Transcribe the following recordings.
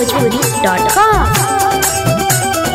onlinebhojpuri.com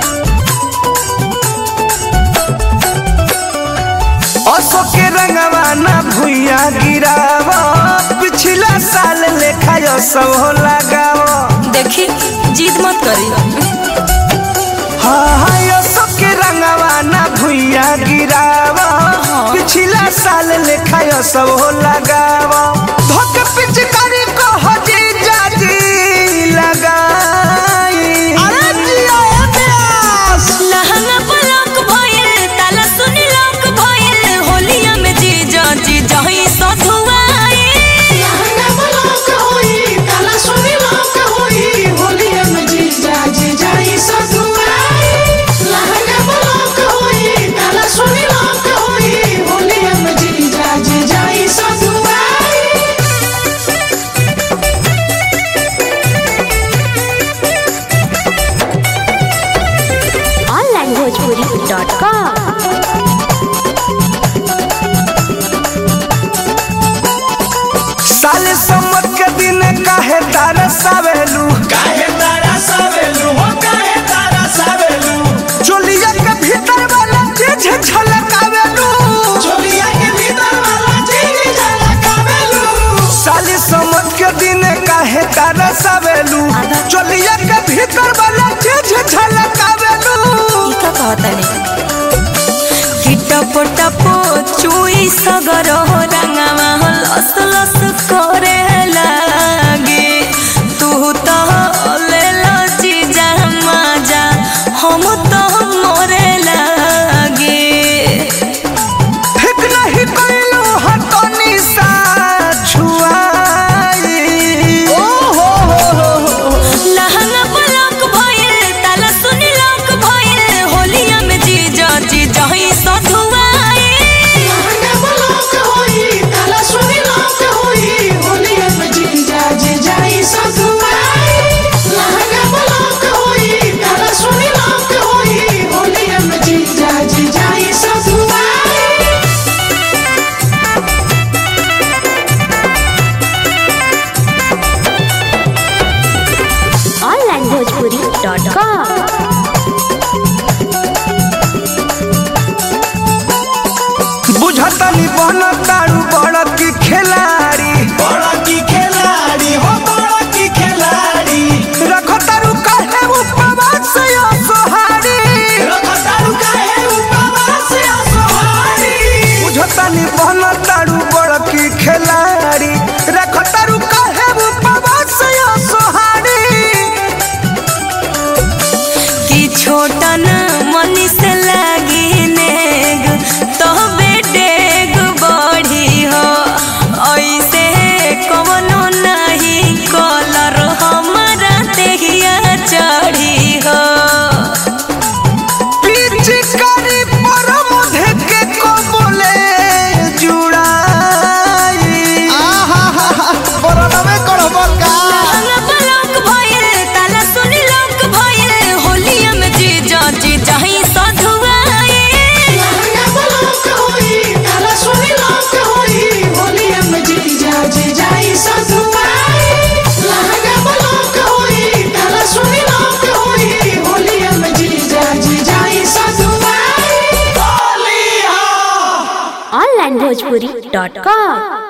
असो के रंगवा ना भुइया गिराव पिछला साल लेखा यो सब हो लगाव देखी जीत मत करी हाँ हाँ असो के रंगवा ना भुइया गिराव पिछला साल लेखा यो सब हो लगाव धोके पिचकारी को हजी जाजी लगाई अरे जिया प्यास लहंगा पलक भइल ताला सुनी लक भइल होलिया में जीजा जीजा ही सधुआई लहंगा पलक होई ताला सुनी लक होई होलिया में जीजा जीजा ई सधुआई लहंगा पलक होई ताला सुनी लक होई होलिया में जीजा जीजा ई सधुआई onlinebhojpuri.com साले सम्मत के दिन काहे तारा सावेलू काहे तारा सावेलू हो काहे तारा सावेलू चोलिया के भीतर वाला चीज झलकावेलू चोलिया के भीतर वाला चीज झलकावेलू साले सम्मत के दिन काहे तारा सावेलू चोलिया के भीतर वाला चीज झलकावेलू ई का कहतनी कि टप टप चुई सगर हो रंगवा हो लस लस करे लागे तू तो ले लो जीजा मजा हम तो मोरे लागे ठीक नहीं कइलू हतनी सा छुआई ओ हो हो हो हो लहंगा पलक भइल ताला सुनी लक भइल होलिया में जीजा जीजा ही सधुआई लहंगा पलक होई ताला सुनी लक होई होलिया में जीजा जीजा ई सधुआई लहंगा पलक होई ताला सुनी लक होई होलिया में जीजा जीजा ई सधुआई onlinebhojpuri.com बुझतनी बन तारू बड़ की खिलाड़ी बड़ा की खिलाड़ी हो बड़ा की खिलाड़ी रखो तारू काहे उपवास यो सोहारी रखो तारू काहे उपवास या सोहारी बुझतनी बन तारू बड़ की खिलाड़ी रखो तारू काहे उपवास यो सोहारी कि छोटन मनी से लागी नेग तो बेडेग बढ़ी हो ऐसे कवनो नहीं कलर हमारा देहिया चढ़ी हो पिचकारी पर मुझे के को बोले जुड़ाई आहा हा हा परनवे करबो का लहंगा पलक भइल ताला सुनी लक भइल होलिया में जीजा जीजा ही सधुआई लहंगा पलक होई ताला सुनी लक होई होलिया में जीजा जीजा ई सधुआई लहंगा पलक होई ताला सुनी लक होई होलिया में जीजा जीजा ई सधुआई onlinebhojpuri.com